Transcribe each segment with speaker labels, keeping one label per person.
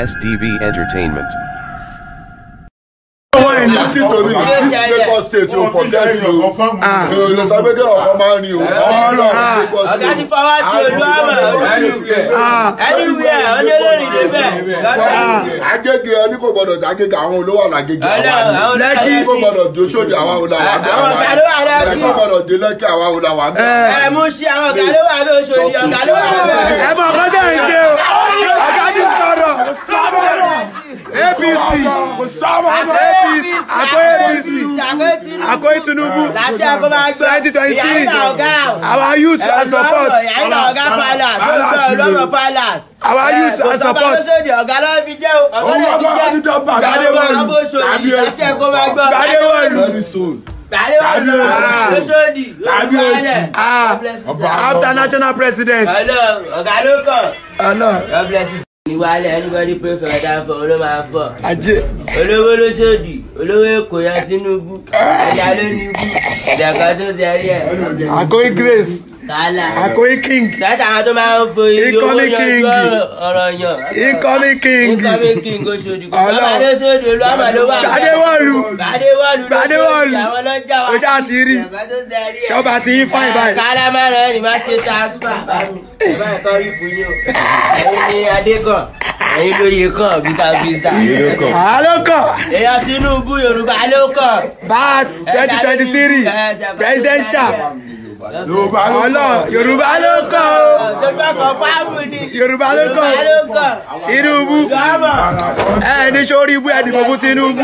Speaker 1: SDV Entertainment.
Speaker 2: When you see to me, this Lagos state you forget you. Èèyàn sàgbéjẹ́ ọ̀kan máa ń rí o.
Speaker 3: ọ̀gá ti fọwọ́ sí ojú ọmọ anywhere ọlọ́lọ́rin débẹ̀ lọ́dọ̀
Speaker 2: Agége ẹni kò gbọdọ̀ Agége àwọn olówó àlàgége
Speaker 3: Ọlọ́run,
Speaker 2: àwa
Speaker 3: àwọn
Speaker 2: ni.
Speaker 3: Lẹ́kì.
Speaker 2: Ẹni kò gbọdọ̀ Joshodi àwa olà wà bẹ́ẹ̀
Speaker 3: Àwọn ọ̀gá ló wà Lẹ́kì.
Speaker 2: Ẹni kò gbọdọ̀ dé Lẹ́kì àwa olà wà bẹ́ẹ̀.
Speaker 3: ẹ mú sí àwọn ọ̀gá ló wà bẹ́ẹ̀ oṣooṣi ọ̀gá ló wà bẹ́ẹ̀.
Speaker 4: ẹ mọ ọkọ tẹ ẹ ṣe o ọgá ti sọ̀rọ̀ apc apc àkó apc àkó tinubu
Speaker 3: láti àgọ́ máa gbọ́
Speaker 4: twenty twenty three
Speaker 3: ìyá ọ̀gá
Speaker 4: our youth and support
Speaker 3: ìyá ọ̀gá palace olùkọ́ ọlọ́mọ palace.
Speaker 4: our youth and support
Speaker 3: sódì ọ̀gá ló fi jẹ́ o ọ̀gá ló fi jẹ́
Speaker 4: Gbadewọ̀lù.
Speaker 3: ọ̀gá bó sòdì láti àgọ́ máa gbọ́
Speaker 4: Gbadewọ̀lù.
Speaker 2: Very soon.
Speaker 3: Gbadewọ̀lù ló sòdì ló fi wálẹ̀.
Speaker 4: after national president
Speaker 3: Ọlọ́run ọ̀gá ló kàn.
Speaker 4: ọlọ
Speaker 3: God bless you. Ìwálẹ̀ anybody pray for ẹ̀dá fọ olóò máa fọ̀.
Speaker 4: ajé
Speaker 3: Olówó ló sòdì, olówó Èkó yan Tinubu, ẹ̀dá ló ní ibú, ẹ̀dá kan tó ti rí ẹ̀.
Speaker 4: àkóyí grace
Speaker 3: Kálá.
Speaker 4: àkóyí king
Speaker 3: Sẹ́tà àwọn tó máa ń fo iye owó
Speaker 4: Incoming king.
Speaker 3: yanjú ọ̀rọ̀ yàn.
Speaker 4: incoming king
Speaker 3: Incoming king ó sòdì. Kò
Speaker 4: Ọlọ́run.
Speaker 3: sọ́mà ló sòdì, olúwàmà ló wà.
Speaker 4: Gbadewọ̀lù.
Speaker 3: Gbadewọ̀lù ló
Speaker 4: Gbadewọ̀lù.
Speaker 3: sòdì, àwọn lọ́jà wa.
Speaker 4: Ojú àti rí.
Speaker 3: Ẹ̀dá kan tó ti rí ẹ̀.
Speaker 4: ṣọba ti yín fáìn báyìí
Speaker 3: Kálá máa rán ẹni máa ṣe transfer bá mi. Ẹ bá ẹ̀kọ́ rí fún yín o. Ẹ̀yin ni Adékàn, ẹ̀yin lóye kàn bísàbísà.
Speaker 4: àlọkọ
Speaker 3: Èèyàn Tinubu Yorùbá ló kàn.
Speaker 4: bat twenty twenty three presidential ọlọ yorùbá ló kọ o
Speaker 3: Tójú ọkọ̀ fáàmù ni.
Speaker 4: yorùbá ló kọ
Speaker 3: Yorùbá ló kàn.
Speaker 4: tinubu
Speaker 3: Sọ́mọ̀.
Speaker 4: ẹ ní sórí ibú ẹ dìbò fún tinubu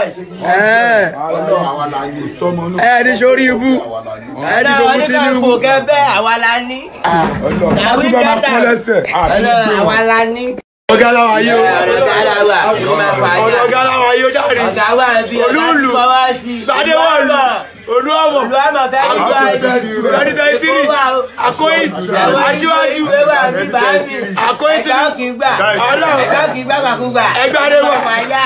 Speaker 4: ẹ
Speaker 2: Ọlọ́run àwa la ní.
Speaker 4: ẹ ní sórí ibú ẹ dìbò fún tinubu
Speaker 3: Fò kẹ́bẹ́ àwa la ní. Àti bá máa kú lẹ́sẹ̀. Àwa la ní.
Speaker 4: ọgá làwọn ayé o
Speaker 3: Ọ̀gá la wà, ló máa fà á.
Speaker 4: ọ̀dọ̀ ọgá làwọn ayé o jáde
Speaker 3: Ọ̀gá wà bí ọ̀gá ti
Speaker 4: Olúùlú.
Speaker 3: fọwọ́ sí.
Speaker 4: gbadewọlù olúọmọ
Speaker 3: Olúwàmọ̀ fẹ́ kí wá sí.
Speaker 4: twenty twenty three àkóyí aṣíwájú àkóyí
Speaker 3: Ẹ̀ka
Speaker 4: tinubu
Speaker 3: kì í gbà.
Speaker 4: Ọlọ́run.
Speaker 3: Ẹ̀ka kì í gbà gbàkúgbà.
Speaker 4: Ẹgbẹ́ Adéwà.
Speaker 3: Ọmọ ayá.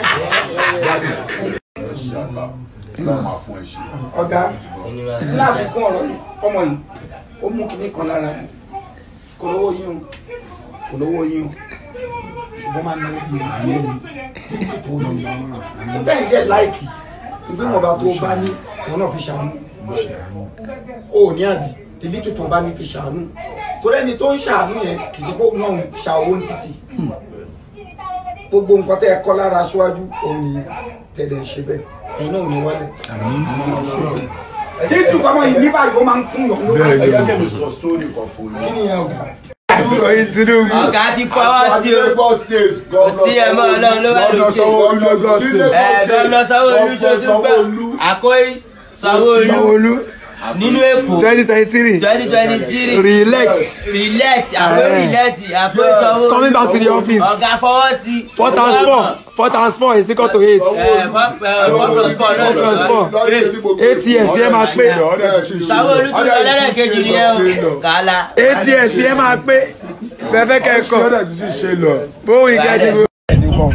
Speaker 2: Ọlọ́run máa fún ẹ ṣe.
Speaker 5: ọ̀gá láàbùkún ọ̀rọ̀ yìí ọmọ yìí ó mú kinní kan lára ẹ̀ kò lówó yín o kò lówó yín o ṣùgbọ́n máa náwó bí ìyẹn mi tó lọ tó bẹ́ẹ̀ jẹ́ láìkì ṣùgbọ́n wọn bá tó bá ní wọn náà fi ṣàánú o ò ní àbí ìlí tó tó bá ní fi ṣàánú torí ẹni tó ń ṣàánú yẹn kì í ṣe pé òun náà ń ṣa owó ní títì gbogbo nǹkan tẹ́ ẹ kọ́ lára aṣáájú òun nìyẹn tẹ̀lé ṣe bẹ́ẹ̀ ẹ̀yin náà ò ní wálẹ̀ ní ìtúkọ́mọ yìí ní báyìí ó máa ń fún yàn lówó
Speaker 2: Ẹ jẹ́ kí mi sọ sítórì kan fún
Speaker 5: kí
Speaker 2: yín.
Speaker 5: ni ẹ ọ̀gá.
Speaker 4: àkóyí tinubu
Speaker 3: Ọ̀gá ti fọwọ́ sí o.
Speaker 2: Lagos state
Speaker 3: Kò sí ẹ̀ mọ́ Ọlọ́run ló wà lókè. Ẹ̀ Gómìnà Sanwó-Olú ṣojú gbà. Àkóyí Sanwó-Olú
Speaker 4: sanwóolu
Speaker 3: nínú Èkó.
Speaker 4: twenty twenty three
Speaker 3: twenty twenty three.
Speaker 4: Re-elect.
Speaker 3: Re-elect. Àkóyí
Speaker 4: Eh.
Speaker 3: re-elect. Àkóyí Sanwó-Olú.
Speaker 4: Coming back to the office.
Speaker 3: Ọ̀gá fọwọ́ sí.
Speaker 4: four times four four times four is equal to eight
Speaker 3: Ẹ̀ four four plus four náà
Speaker 4: four plus
Speaker 3: lọ.
Speaker 4: four eight years yẹn máa pé
Speaker 3: Sanwó-Olú tún lọ lẹ́lẹ́kejì ni ẹ o. Kàlà.
Speaker 4: eight years yẹn máa pé fẹ́fẹ́ kẹ́kọ̀ọ́ bóun ìkẹ́dìbò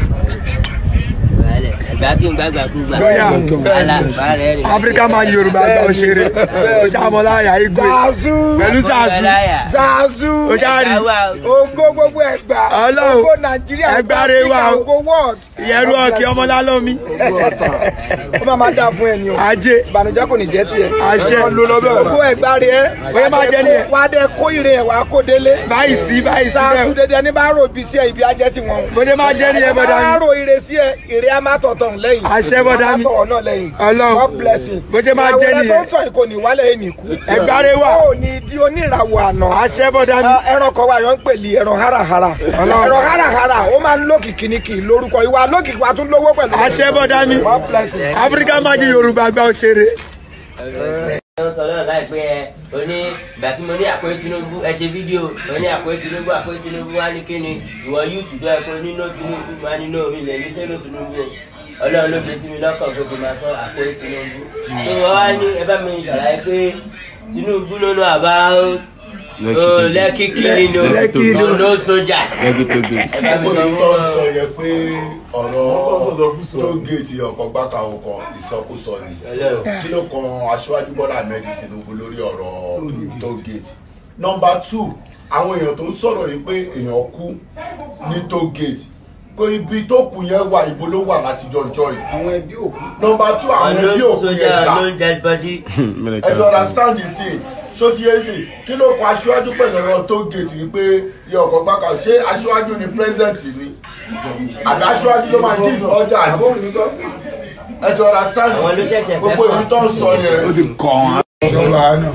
Speaker 3: Ẹgbẹ́ kí n gbàgbà kú gbà.
Speaker 4: Lọ́yà.
Speaker 3: Kàlà bàárẹ̀ rẹ̀.
Speaker 4: áfíríkà máa yí yorùbá gba òṣèré oṣàmọláyà igwe pẹ̀lú sàásù
Speaker 5: zazu
Speaker 4: ó jáde
Speaker 5: ogo gbogbo ẹgbà
Speaker 4: Ọlọ́run.
Speaker 5: ogo nàìjíríà
Speaker 4: Ẹgbàre wa o.
Speaker 5: ogo world
Speaker 4: ìyẹrù ọkì ọmọlálọ́mí
Speaker 5: ó máa máa dáa fún ẹni o
Speaker 4: ajé
Speaker 5: ìbànújẹ́ kò ní jẹ́ tiẹ̀
Speaker 4: àṣẹ
Speaker 5: ogo ẹgbàre ẹ
Speaker 4: Bóyá máa jẹ́ nìyẹn.
Speaker 5: wàá dẹ kó ire ẹ wàá kó délé
Speaker 4: báyìí sí báyìí sí
Speaker 5: zazu
Speaker 4: bẹ́ẹ̀
Speaker 5: dédé ẹni bá rò bí sí ẹ ibi ajẹ́ sí wọn.
Speaker 4: bó ṣe máa jẹ́ nìyẹn bọ́dá
Speaker 5: bá
Speaker 4: mi
Speaker 5: rò ire sí ẹ ire á má tọ̀tọ̀ lẹ́yìn
Speaker 4: Àṣẹ bọ́dá mi.
Speaker 5: á má tọ̀wọ̀ náà lẹ́yìn
Speaker 4: Ọlọ́run.
Speaker 5: God bless you.
Speaker 4: Bó ṣe máa jẹ́
Speaker 5: ìràwọ̀ rẹ
Speaker 4: nìyẹn.
Speaker 5: tó ń tọ̀ ìkò ní wálé ẹ̀ nìkú.
Speaker 4: Ẹgbàre wà.
Speaker 5: ó ní di oníràwọ̀ àná.
Speaker 4: àṣẹ bọ́dá mi
Speaker 5: Ah, ẹran kan wà yọ ń pèlè ẹran harahara
Speaker 4: Ọlọ́run.
Speaker 5: ẹran harahara ó máa ń lókìkí ní kì í lórúkọ ìwà lókìkí wa tún lówó pẹ̀lú.
Speaker 4: àṣẹ bọ́dá mi
Speaker 5: God bless you.
Speaker 4: áfíríkà máa yí yorùbá gba òṣèré
Speaker 3: wọ́n sọ náà láìpẹ́ ẹ o ní ìgbà tí mo ní àkóyè Tinubu ẹ ṣe fídíò o ní àkóyè Tinubu àkóyè Tinubu wá ní kíni ìwọ yúùtù tó ẹ kó nínú Tinubu wá nínú omi ilẹ̀ yìí sẹ́nu Tinubu o Ọlọ́run ló gbé sí mi lọ́kàn pé kò máa sọ àkóyè Tinubu tó wọ́n wá ní ẹ bá mi ṣàlàyé pé Tinubu lónú àbá o lẹ́kì kiri ni o
Speaker 4: Lẹ́kì ni o.
Speaker 3: ló sójà ẹ bá mi
Speaker 2: Gbogbo
Speaker 3: sọ
Speaker 2: yìí
Speaker 3: fún
Speaker 2: tó ń
Speaker 3: wọn.
Speaker 2: sọ yẹ pé ọ̀rọ̀ tó géètì ọkọ̀ gbàkà ọkọ̀ ìsọkúsọ ni. Kí ló kan aṣíwájú Bọ́lá Ahmed Tinubu lórí ọ̀rọ̀ tó géètì? Nọmba two, àwọn èèyàn tó ń sọ̀rọ̀ yìí pé èèyàn kú ní tó géètì. kó ibi tó kù yẹn wà ibo ló wà láti jọjọ yìí
Speaker 5: àwọn ẹbí òkú
Speaker 2: nọmba two àwọn ẹbí
Speaker 3: Unknown
Speaker 2: òkú
Speaker 3: soldier,
Speaker 2: yẹn dà
Speaker 3: unknown dead body.
Speaker 2: ẹ ti understand the scene ṣó ti yé sí kí ló kọ aṣíwájú pẹ̀lú ọ̀rọ̀ tó gèètì wípé yẹ ọkọ̀ gbàgbà ṣé aṣíwájú ni president ni àbí aṣíwájú ló máa dín ọjà ni
Speaker 5: àbóhùn ní gọ́
Speaker 2: ẹ ti understand
Speaker 3: Àwọn ló ṣẹ̀ṣẹ̀ fẹ́
Speaker 2: gbogbo
Speaker 3: fà.
Speaker 2: ìlú tó ń sọ yẹn.
Speaker 4: ó ti kàn án.
Speaker 5: ìjọba náà.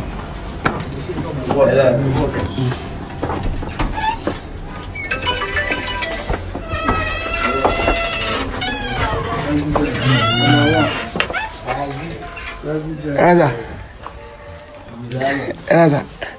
Speaker 4: ẹ̀rọ̀sà ẹ̀rọ̀sà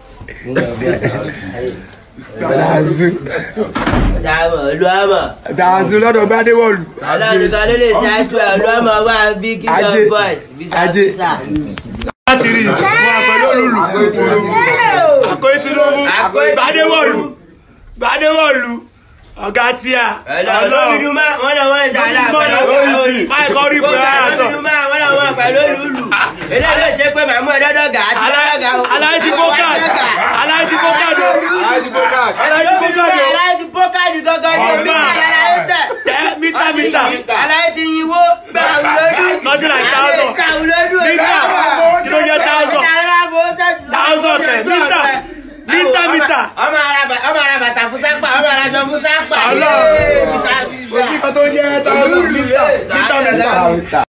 Speaker 4: dàzú
Speaker 3: Dáàmọ̀ olúwàmọ̀.
Speaker 4: dàzú lọ́dọ̀ gbadéwọ̀lù.
Speaker 3: Ọlọ́nìkan ló lè ṣáájú ẹ̀ olúwàmọ̀ wá bí
Speaker 4: Ajé.
Speaker 3: Kingdom Boys.
Speaker 4: Ajé. láti rí fún àpẹẹrẹ olùlù àkóyè Tinubu
Speaker 3: Àkóyè
Speaker 4: gbadéwọ̀lù gbadéwọ̀lù ọ̀gá tíà
Speaker 3: Olódùdú máa wọ́n náà wọ́n ń dàlá pẹ̀lú olùlù.
Speaker 4: máì kọ́ rí ìpè ara tọ̀
Speaker 3: Olódùdú máa wọ́n náà wọ́n pẹ̀lú olùlù. Eléyìí ló ṣe pé màmú ẹ̀dọ́dọ̀gà àti ọ̀dọ́gà o.
Speaker 4: aláìjí bókàd aláìjí bókàd aláìjí bókàd
Speaker 3: Aláìjí pókàdì gangan ni omi
Speaker 4: Ọ̀gá.
Speaker 3: kàlà láyé tẹ̀.
Speaker 4: tẹ mítà mítà
Speaker 3: Aláìjí yinwó gbà wúlódù.
Speaker 4: Nothing like thousand.
Speaker 3: Gbà wúlódù.
Speaker 4: Mítà. Kí ló jẹ́ thousand? Thousand kẹ̀, mítà. Mítà, mítà.
Speaker 3: Ọmọ ara bà- ọmọ ara bàtà fún sápà, ọmọ ara aṣọ fún sápà.
Speaker 4: Ọlọ́run.
Speaker 3: Yéé, mítà, mítà.
Speaker 4: tó jẹ́ táwọn mítà mítà mítà.